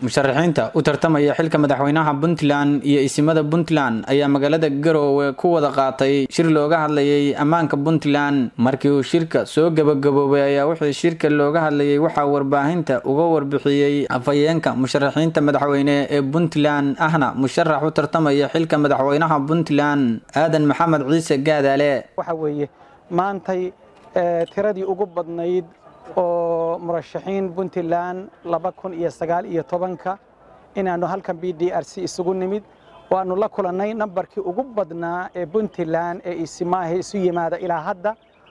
musharaxiinta u tartamaya xilka madaxweynaha puntland iyo isimada puntland ayaa magaalada garoowe ku wada qaatay shir looga hadlayay ammaanka puntland markii uu shirka soo gabagaboobay ayaa wixii shirka looga hadlayay waxaa warbaahinta uga warbixiyey afhayeenka musharaxiinta madaxweyne ee puntland ahna musharax u tartamaya xilka madaxweynaha puntland aadan maxamed ciise gaadaale waxa weeye maantay tiradii ugu badnayd oo murashaxiin puntland laba kun iyo sagaal iyo tobanka inaannu halkan b d r c isugu nimid oo aannu la kulannay nambarkii ugu badnaa ee puntland ee isimaahe isu yimaada ilaa hadda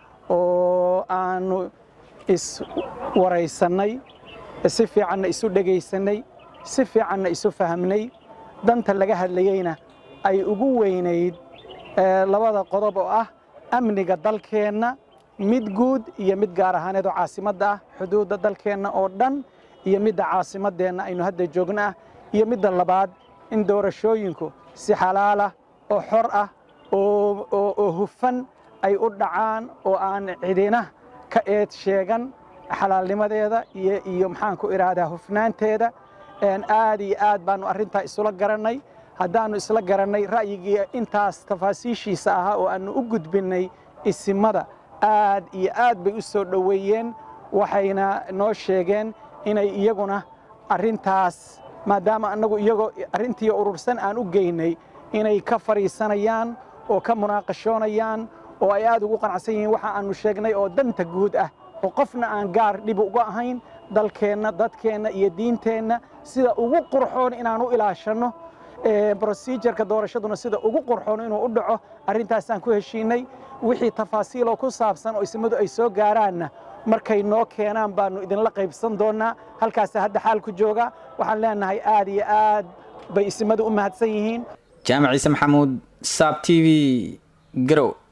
oo aannu iswaraysannay si fiicanna isu dhegaysannay si fiicanna isu fahamnay danta laga hadlayeyna ay ugu weynayd labada qodob oo ah amniga dalkeenna mid guud iyo mid gaar ahaaneed oo caasimadda ah xuduudda dalkeenna oo dhan iyo midda caasimaddeenna aynu hadda joogno ah iyo midda labaad in doorashooyinku si xalaalah oo xor ah oo hufan ay u dhacaan oo aan cidina ka eed sheegan xalaalnimadeeda iyo maxaanku idhaahdaa hufnaanteeda aad iyo aad baannu arrintaa isula garannay haddaannu isla garannay ra'yigii intaas tafaasiishiisa ahaa oo aannu u gudbinnay isimada aad iyo aad bay u soo dhoweeyeen waxayna noo sheegeen inay iyaguna arrintaas maadaama annagu iyagoo arrintii urursan aan u geynay inay ka fadhiisanayaan oo ka munaaqashoonayaan oo ay aad ugu qanacsan yihiin waxa aannu sheegnay oo danta guud ah oo qofna aan gaar dhib uga ahayn dalkeenna dadkeenna iyo diinteenna sida ugu qurxoon inaan u ilaashanno brosijerka doorashaduna sida ugu qurxoon inuu u dhaco arrintaasaan ku heshiinay wixii tafaasiiloo ku saabsan oo ismadu ay soo gaaraanna markay noo keenaan baannu idinla qaybsan doonnaa halkaasa hadda xaal ku jooga waxaan leenahay aad iyo aad bay ismadu u mahadsan yihiin jaamac ciise maxamuud saab t v garow